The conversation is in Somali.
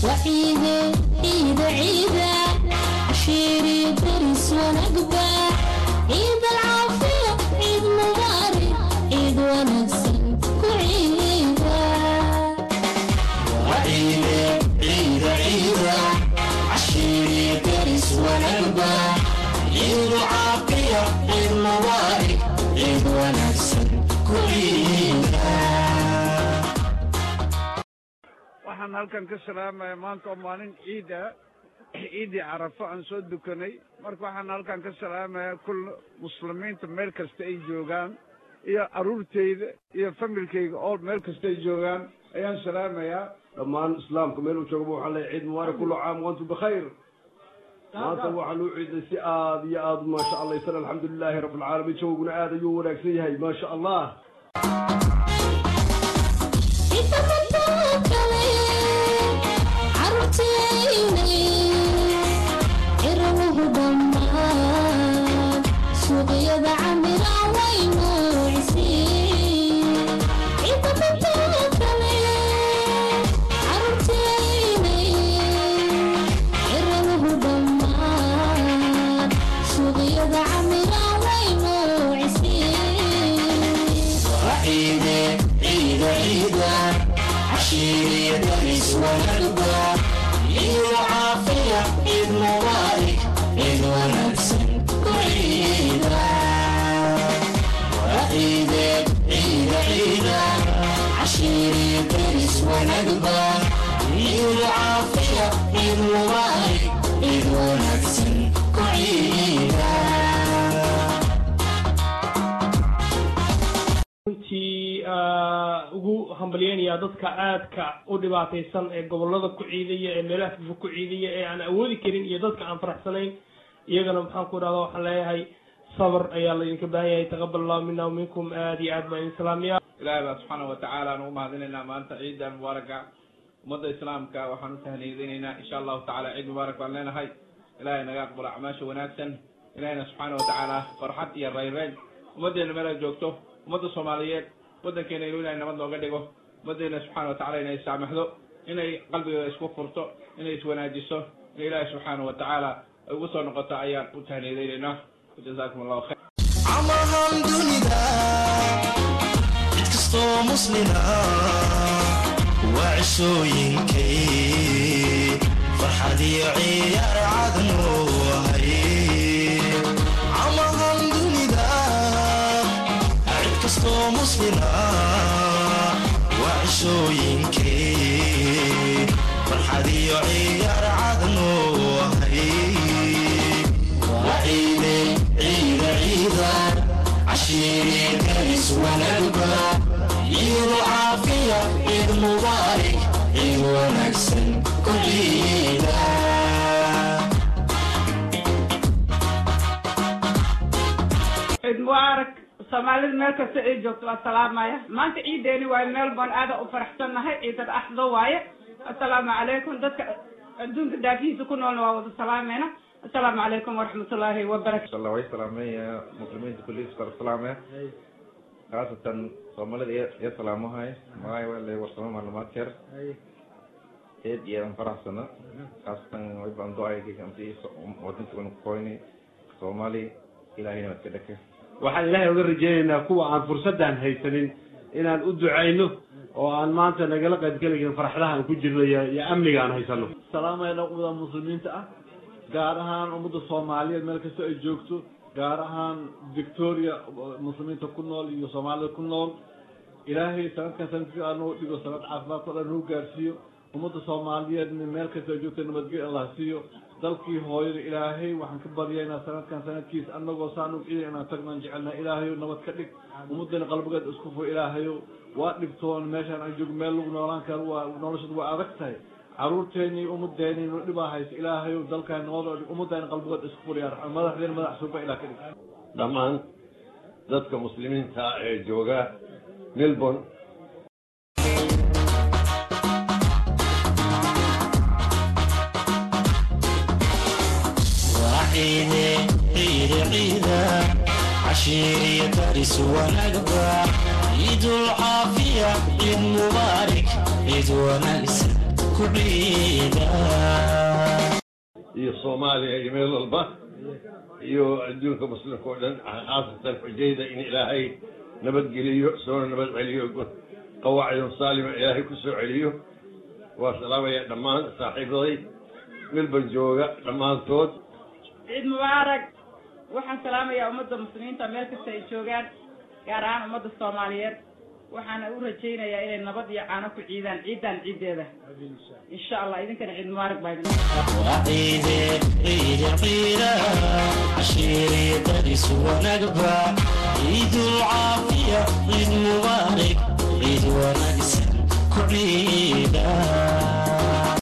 وعيدة عيدة عيدة عشيري درس ونقبة عيد العافية عيد مبارك عيد ونكسن كعيدة وعيدة عيدة عيدة عشيري درس ونقبة عيد عافية عيد مبارك عيد ونكسن كعيدة waxaan halkan ka salaamaya maanta oo maalin ciida ciidii carafo aan soo dukanay marka waxaan halkan ka salaamaya kul muslimiinta meel kasta ay joogaan iyo carruurtayda iyo familkayga oo meel kasta ay joogaan ayaan salaamayaa dhammaan islaamka meel uu joogaba waxaan leeyahay ciid mubaarak kullu caam wantum bikhayr maanta waxaan u ciiday si aad iyo aad maasha allah isan alxamdulilaahi rabbi alcaalamiin jawguna aad ayuu wanaagsan yahay maasha allah inta madoo kale carruurtaynay cirawuhu dhammaan suuqyada camira way nuucisiin inta madoo kale carruurtaynay cirawuhu dhammaan suuqyada camira way nuucisiin وعيدة عيدة عيدة عشيري درس ونقبة عيد عافية عيد مبارك عيد ونكسن كعيدة وعيدة عيدة عيدة عشيري درس ونقبة عيد عافية عيد مبارك عيد ونكسن كعيدة runtii aa, ugu hambalyeynayaa dadka aadka u dhibaataysan ee gobolada ku ciidaya ee meelaha fufo ku ciidaya ee aan awoodi karin iyo dadka aan faraxsanayn iyagana maxaan ku dhahda waxaan leeyahay sabr ayaa laydinka baahan yahay taqabal allahu mina waminkum aad iyo aad baa idin salaamiya ilaahay baa subxaana watacaala aan ugu mahadinaynaa maanta ciidan mubaaraka ummadda islaamka waxaan u tahniyadinaynaa insha allahu tacala ciid mubaarak baan leenahay ilaahay naga aqbalo acmaasha wanaagsan ilahayna subxaana watacaala farxad iyo rayreyn ummaddeena meel ay joogto ummadda soomaaliyeed waddankeena inuu ilahay nabad nooga dhigo ummaddeena subxaana watacaala inay saamaxdo inay qalbigeeda isku furto inay iswanaajiso in ilaahay subxaana watacaala ay ugu soo noqoto ayaan u tahniyadaynaynaa jazaakum allahu khayr camahan dunida cid kastoo muslina waa cishooyinkay farxad iyo ciyaar cadnu ahay camahan dunida cid kastoo muslina waa cishooyinkay farxad iyo ciyaar cadnu ahay وعيدة عيدة عيدة عشيري درس ونقبة عيد عافية عيد مبارك عيد ونكسن كل عيدة ciid mubaarak soomaalida meel kasta ay joogto waa salaamaya maanta ciideeni waaye meel baan aada u faraxsannahay ciidad axdo waaye assalaamu calaykum dadka adduunka daafihiisa ku noolna waa wada salaamayna assalaamu calaykum waraxmatullaahi wabarakatu insha allah way salaamaya muslimiinta kulliis kala salaamaya khaasatan soomaalida iyo iyo salaamahay magacay waa le warsamo maclumaadkeer eed iyo aan faraxsana khaasatan way baan do-ayga amti wadanka baan kukoyni soomaali ilahayna waad ka dhake waxaan ilaahay uga rajeynaynaa kuwa aan fursaddan haysanin inaan u ducayno oo aan maanta nagala qaybgelayn farxadaha aan ku jirno iyo iyo amniga aan haysano salaamayna ummada muslimiinta ah gaar ahaan ummadda soomaaliyeed meel kasta ay joogto gaar ahaan victoria muslimiinta ku nool iyo soomaalida ku nool ilaahay sanadkan sanadkii aan noo dhigo sanad caafimaadka o dhan noo gaarsiiyo ummadda soomaaliyeed meel kasta ay joogto nabadgelyo allah siiyo dalkii hooyada ilaahay waxaan ka baryaynaa sanadkan sanadkiis anagoo saan u ciidan inaan tagnaan jecelnaha ilaahayow nabad ka dhig ummadana qalbigeed isku fur ilaahayow waa dhibtoon meeshaan aan joogo meel lagu noolaan karo waa noloshadu waa adag tahay caruurteeni ummadeeni nu dhibaa haysa ilaahayow dalkaan nabadoo dhig ummadana qalbigood isku fur yaa raxmaan madaxdeena madax suuba ilaah ka dhig dhammaan dadka muslimiinta ah ee jooga melbourne وعيدة عيدة عيدة عشيري درس ونقبة عيد العافية عيد مبارك عيد ونكسة ku ciida iyo soomaaliya iyo meel walba iyo adduunka muslimka oo dhan khaasatan xujayda in ilaahay nabadgeliyo soona nabad celiyo qawaacidun saalima ilaahay ku soo celiyo waa salaamaya dhammaan saaxiibaday melban jooga dhammaantood ciid mubaarak waxaan salaamayaa ummadda muslimiinta meel kasta ay joogaan gaar ahaan ummadda soomaaliyeed waxaana u rajaynayaa inay nabad iyo caano ku ciidaan ciidan ciiddeeda insha allah idinkana ciid mubaarak baa idin وعيدي عيد عيدا عشيري درس ونقبة عيد العافية عيد مبارك عيد ونقسم كعيدا